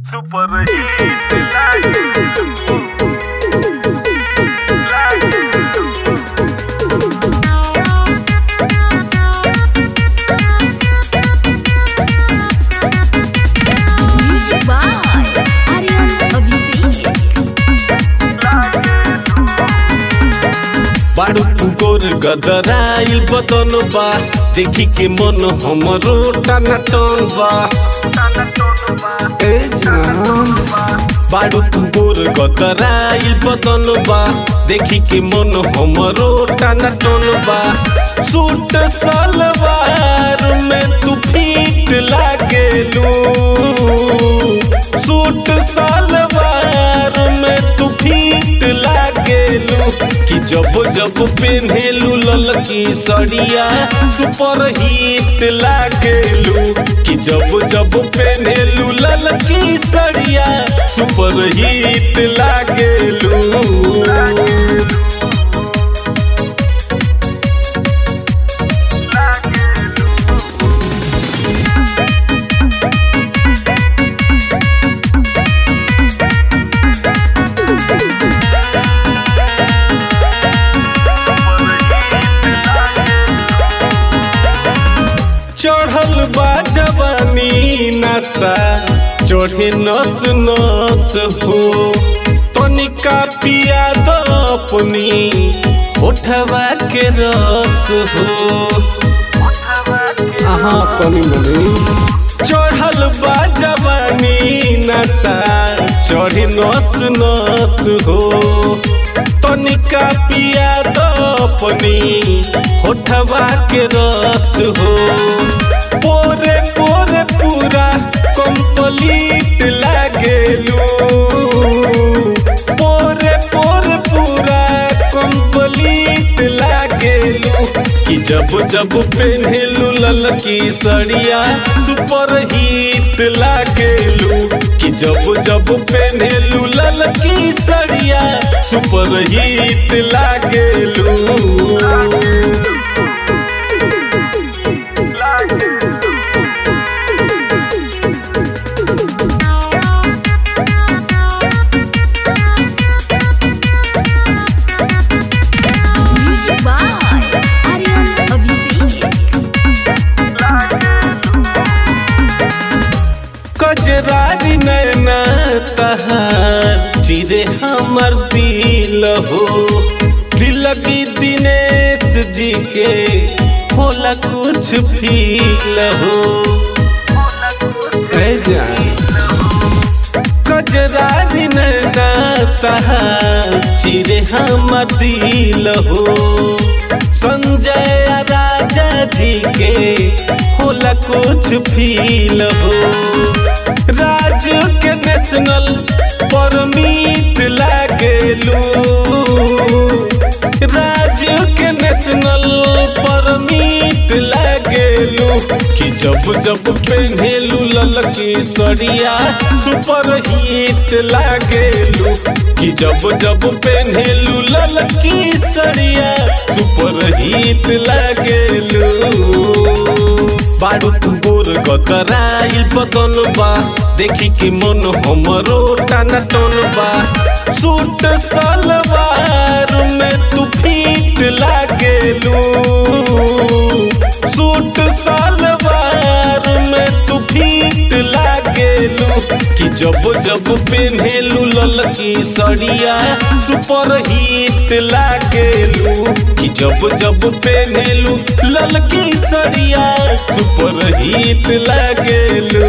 Super hit like Music by Aryan Abhishek. बाड़ू तू गोर गदराइल बदन बा देखी के मन हमरो टाना टन बा ए जान बाड़ू तू गोर गदराइल बदन बा देखी के मन हमरो टाना टन बा सूट सलवार में तू फिट लागेलू सूट सलवार में तू फिट लागेलू कि जब जब पेन्हेलू ललकी सड़िया सुपर हिट लागेलू कि जब जब पेन्हेलू ललकी सड़िया सुपर हिट लागेलू चढ़ल बा जवानी नशा चढ़े नस नस हो तनिका पिया द अपनी होठवा के रस हो हाँ तनी मनी चढ़ल बा जवानी नशा चढ़े नस नस हो तनिका पिया द अपनी होठवा के रस हो पोरे पोरे पूरा कंप्लीट लागेलू पोरे पोरे पूरा कंप्लीट लागेलू कि जब जब पेन्हेलू ललकी सड़िया सुपर हिट लागेलू कि जब जब पेन्हेलू ललकी सड़िया सुपर हिट लागेलू Music by Aryan Abhishek. कजरारी नैना तहार चिरे हमर दिल हो दिल की दिनेश जी के होला कुछ फील हो ए जान कजरारी नैना तहार चिरे हमर दिल हो संजय राजा जी के होला कुछ फील हो राज के नेशनल परमिट लागेलू राज के नेशनल परमिट लागेलू कि जब जब पेन्हेलू ललकी सड़िया सुपर हिट लागेलू कि जब जब पेन्हेलू ललकी सड़िया सुपर हिट लागेलू बारू तू गोर गदराइल बदन बा देखी कि मन हमरो टाना टन बा सूट सलवार में तू फिट लागेलू सूट सलवार में तू फिट लागेलू कि जब जब पेन्हेलू ललकी सड़िया सुपर हिट लागेलू कि जब जब पेन्हेलू ललकी सड़िया सुपर हिट लागेलू